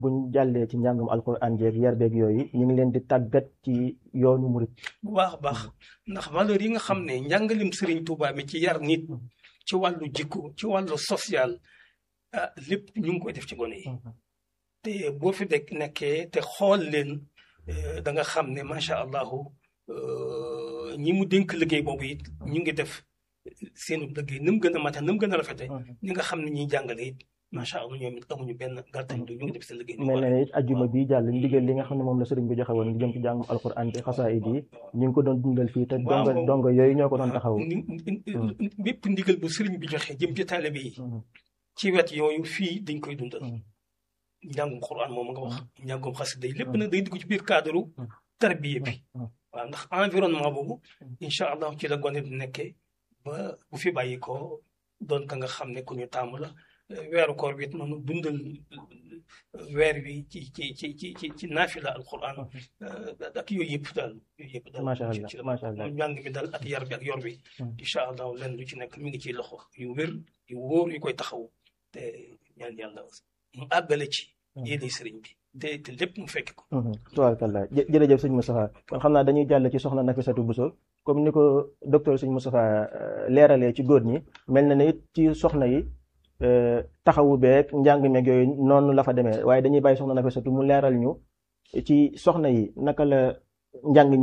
buñ jàllee ci njàngum alquran jeeg yar beeg yooyu ñu ngi leen di tàggat ci yoonu murit bu baax a baax ndax valeur yi nga xam ne njàngalim Serigne Touba bi ci yar nit ci wàllu jikko ci wàllu social ah lépp ñu ngi koy def ci gone yi te boo fi dekk nekkee te xool leen da nga xam ne macha allahu ñi mu dénk liggéey boobu it ñu ngi def seenu liggéey ni mu gën a mate ni mu gën a rafete ñi nga xam ne ñuy jàngale it macha allah ñoom it amuñu benn gàttañ du ñu ngi def seen liggéey mel na ne it ajjuma bi jàll ndigal li nga xam ne moom la sëriñ bi joxe woon ngi jëm ci jàngum alquran bi xasaayid yi ñu ngi ko doon dundal fii te donga donga yooyu ñoo ko doon taxaw bépp ndigal bu sëriñ bi joxe jëm ci taalibe yi ci wet yooyu fii dañ koy dundal njàngum quran moom nga wax njàngum xasida yi lépp nag day dugg ci biir cadre tarbiya bi waaw ndax environnement boobu incha allah ci la gone di nekkee ba bu fi bàyyi ko doon ka nga xam ne ku ñu tàmm la weeru koor bi it noonu dundal weer wi ci ci ci ci ci ci naafila alquran ak yooyu yëpp daal yooyu yëpp daal macha allah macha allah njàng bi daal ak yar bi ak yor bi incha allah lenn lu ci nekk mi ngi ciy loxo yu wér yu wóor yu koy taxaw te ñaan yàlla mu àggale ci yéene sëriñ bi te te lépp mu fekk ko tubaarkalla jërëjëf sëñ Moustapha kon xam naa dañuy jàll ci soxna Nafisatu Bousso comme ni ko docteur sëñ Moustapha leeralee ci góor ñi mel na ne it ci soxna yi taxawu beeg njàng meeg yooyu noonu la fa demee waaye dañuy bàyyi soxna Nafisatu mu leeral ñu ci soxna yi naka la njàng